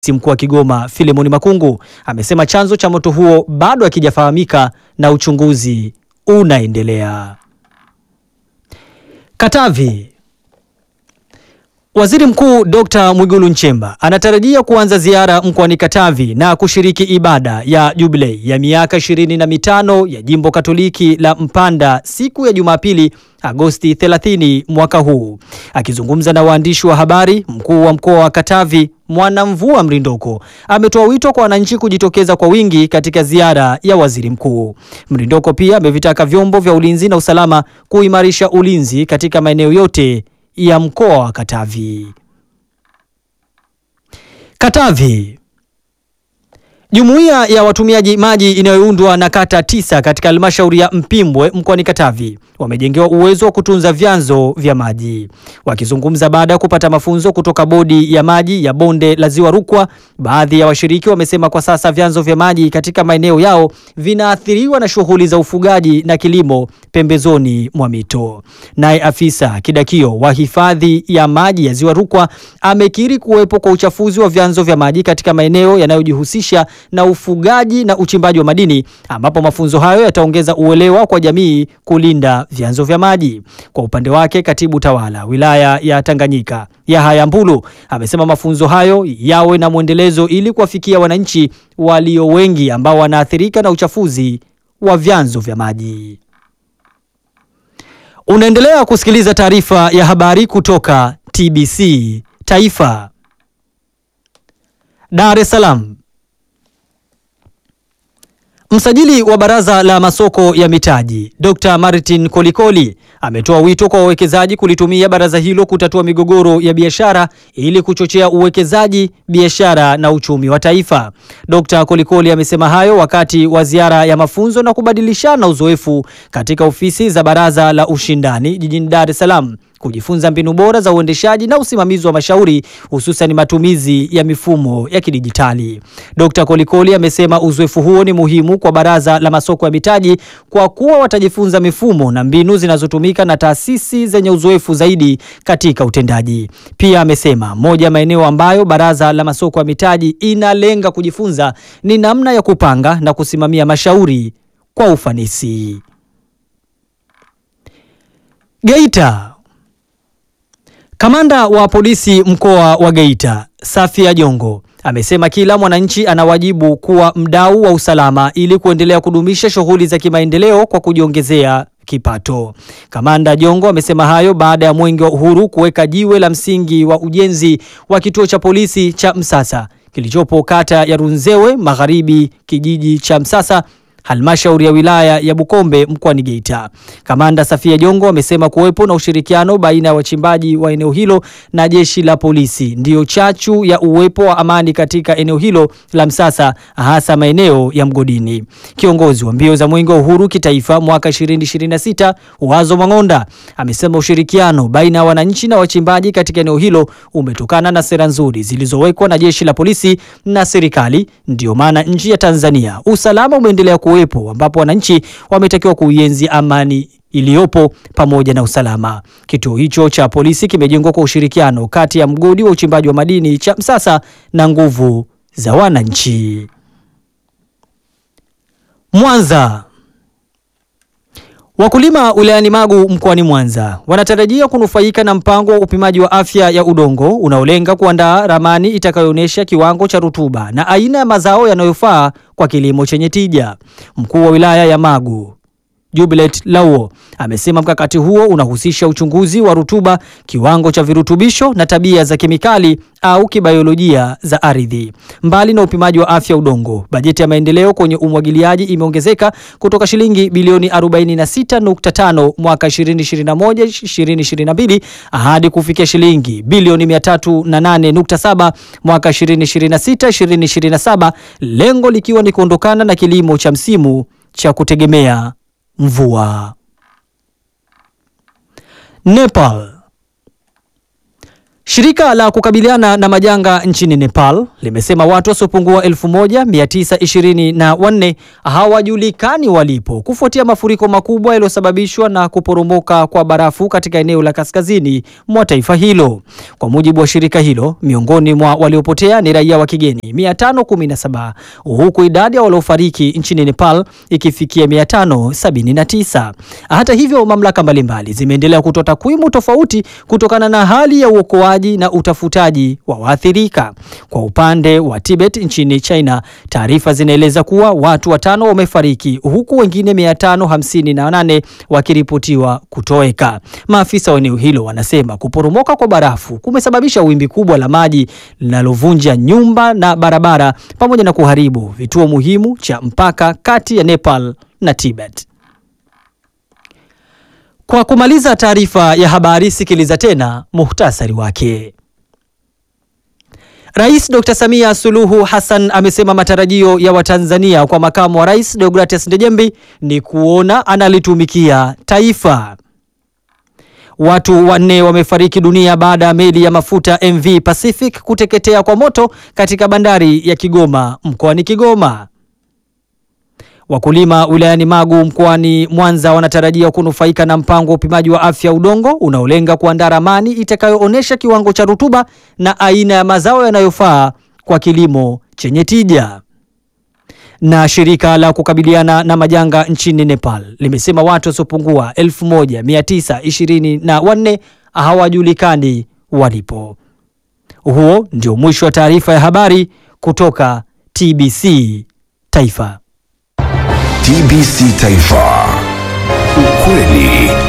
Mkuu wa Kigoma Filemoni Makungu amesema chanzo cha moto huo bado hakijafahamika na uchunguzi unaendelea. Katavi. Waziri Mkuu Dr. Mwigulu Nchemba anatarajia kuanza ziara mkoani Katavi na kushiriki ibada ya jubilei ya miaka ishirini na mitano ya Jimbo Katoliki la Mpanda siku ya Jumapili Agosti 30 mwaka huu. Akizungumza na waandishi wa habari, mkuu wa mkoa wa Katavi Mwanamvua Mrindoko ametoa wito kwa wananchi kujitokeza kwa wingi katika ziara ya waziri mkuu. Mrindoko pia amevitaka vyombo vya ulinzi na usalama kuimarisha ulinzi katika maeneo yote ya mkoa wa Katavi. Katavi. Jumuiya ya watumiaji maji inayoundwa na kata tisa katika halmashauri ya Mpimbwe mkoani Katavi wamejengewa uwezo wa kutunza vyanzo vya maji. Wakizungumza baada ya kupata mafunzo kutoka bodi ya maji ya bonde la Ziwa Rukwa, baadhi ya washiriki wamesema kwa sasa vyanzo vya maji katika maeneo yao vinaathiriwa na shughuli za ufugaji na kilimo pembezoni mwa mito. Naye afisa kidakio wa hifadhi ya maji ya Ziwa Rukwa amekiri kuwepo kwa uchafuzi wa vyanzo vya maji katika maeneo yanayojihusisha na ufugaji na uchimbaji wa madini ambapo mafunzo hayo yataongeza uelewa kwa jamii kulinda vyanzo vya maji. Kwa upande wake, katibu tawala wilaya ya Tanganyika Yahaya Mbulu amesema mafunzo hayo yawe na mwendelezo ili kuwafikia wananchi walio wengi ambao wanaathirika na uchafuzi wa vyanzo vya maji. Unaendelea kusikiliza taarifa ya habari kutoka TBC Taifa. Dar es Salaam. Msajili wa Baraza la Masoko ya Mitaji, Dr. Martin Kolikoli ametoa wito kwa wawekezaji kulitumia baraza hilo kutatua migogoro ya biashara ili kuchochea uwekezaji, biashara na uchumi wa taifa. Dr. Kolikoli amesema hayo wakati wa ziara ya mafunzo na kubadilishana uzoefu katika ofisi za Baraza la Ushindani jijini Dar es Salaam kujifunza mbinu bora za uendeshaji na usimamizi wa mashauri hususan matumizi ya mifumo ya kidijitali. Dr. Kolikoli amesema uzoefu huo ni muhimu kwa Baraza la Masoko ya Mitaji kwa kuwa watajifunza mifumo na mbinu zinazotumika na taasisi zenye uzoefu zaidi katika utendaji. Pia amesema moja ya maeneo ambayo Baraza la Masoko ya Mitaji inalenga kujifunza ni namna ya kupanga na kusimamia mashauri kwa ufanisi. Geita. Kamanda wa polisi mkoa wa Geita, Safia Jongo, amesema kila mwananchi ana wajibu kuwa mdau wa usalama ili kuendelea kudumisha shughuli za kimaendeleo kwa kujiongezea kipato. Kamanda Jongo amesema hayo baada ya Mwenge wa Uhuru kuweka jiwe la msingi wa ujenzi wa kituo cha polisi cha Msasa kilichopo kata ya Runzewe Magharibi, kijiji cha Msasa halmashauri ya wilaya ya Bukombe mkoani Geita. Kamanda Safia Jongo amesema kuwepo na ushirikiano baina ya wachimbaji wa eneo hilo na jeshi la polisi ndiyo chachu ya uwepo wa amani katika eneo hilo la Msasa, hasa maeneo ya mgodini. Kiongozi wa mbio za Mwenge wa Uhuru kitaifa mwaka 2026 Wazo Mang'onda amesema ushirikiano baina ya wananchi na wachimbaji katika eneo hilo umetokana na sera nzuri zilizowekwa na jeshi la polisi na serikali. Ndiyo maana nchi ya Tanzania usalama umeendelea kuwepo ambapo wananchi wametakiwa kuienzi amani iliyopo pamoja na usalama. Kituo hicho cha polisi kimejengwa kwa ushirikiano kati ya mgodi wa uchimbaji wa madini cha Msasa na nguvu za wananchi. Mwanza. Wakulima wilayani Magu mkoani Mwanza wanatarajia kunufaika na mpango wa upimaji wa afya ya udongo unaolenga kuandaa ramani itakayoonyesha kiwango cha rutuba na aina ya mazao yanayofaa kwa kilimo chenye tija. Mkuu wa wilaya ya Magu Jubilet Lauo amesema mkakati huo unahusisha uchunguzi wa rutuba, kiwango cha virutubisho na tabia za kemikali au kibayolojia za ardhi. Mbali na upimaji wa afya udongo, bajeti ya maendeleo kwenye umwagiliaji imeongezeka kutoka shilingi bilioni 46.5 mwaka 2021-2022 hadi kufikia shilingi bilioni 308.7 mwaka 2026-2027, lengo likiwa ni kuondokana na kilimo cha msimu cha kutegemea mvua. Nepal. Shirika la kukabiliana na majanga nchini Nepal limesema watu wasiopungua 1924 hawajulikani walipo kufuatia mafuriko makubwa yaliyosababishwa na kuporomoka kwa barafu katika eneo la kaskazini mwa taifa hilo. Kwa mujibu wa shirika hilo, miongoni mwa waliopotea ni raia wa kigeni 517 huku idadi ya waliofariki nchini Nepal ikifikia 579. Hata hivyo, mamlaka mbalimbali zimeendelea kutoa takwimu tofauti kutokana na hali ya uokoaji na utafutaji wa waathirika. Kwa upande wa Tibet nchini China, taarifa zinaeleza kuwa watu watano wamefariki huku wengine 558 wakiripotiwa kutoweka. Maafisa wa eneo hilo wanasema kuporomoka kwa barafu kumesababisha wimbi kubwa la maji linalovunja nyumba na barabara pamoja na kuharibu vituo muhimu cha mpaka kati ya Nepal na Tibet. Kwa kumaliza taarifa ya habari, sikiliza tena muhtasari wake. Rais Dr. Samia Suluhu Hassan amesema matarajio ya Watanzania kwa makamu wa rais Deogratias Ndejembi ni kuona analitumikia taifa. Watu wanne wamefariki dunia baada ya meli ya mafuta MV Pacific kuteketea kwa moto katika bandari ya Kigoma mkoani Kigoma. Wakulima wilayani Magu mkoani Mwanza wanatarajia kunufaika na mpango wa upimaji wa afya udongo unaolenga kuandaa ramani itakayoonyesha kiwango cha rutuba na aina ya mazao yanayofaa kwa kilimo chenye tija. Na shirika la kukabiliana na majanga nchini Nepal limesema watu wasiopungua 1924 hawajulikani walipo. Huo ndio mwisho wa taarifa ya habari kutoka TBC Taifa. TBC Taifa. Ukweli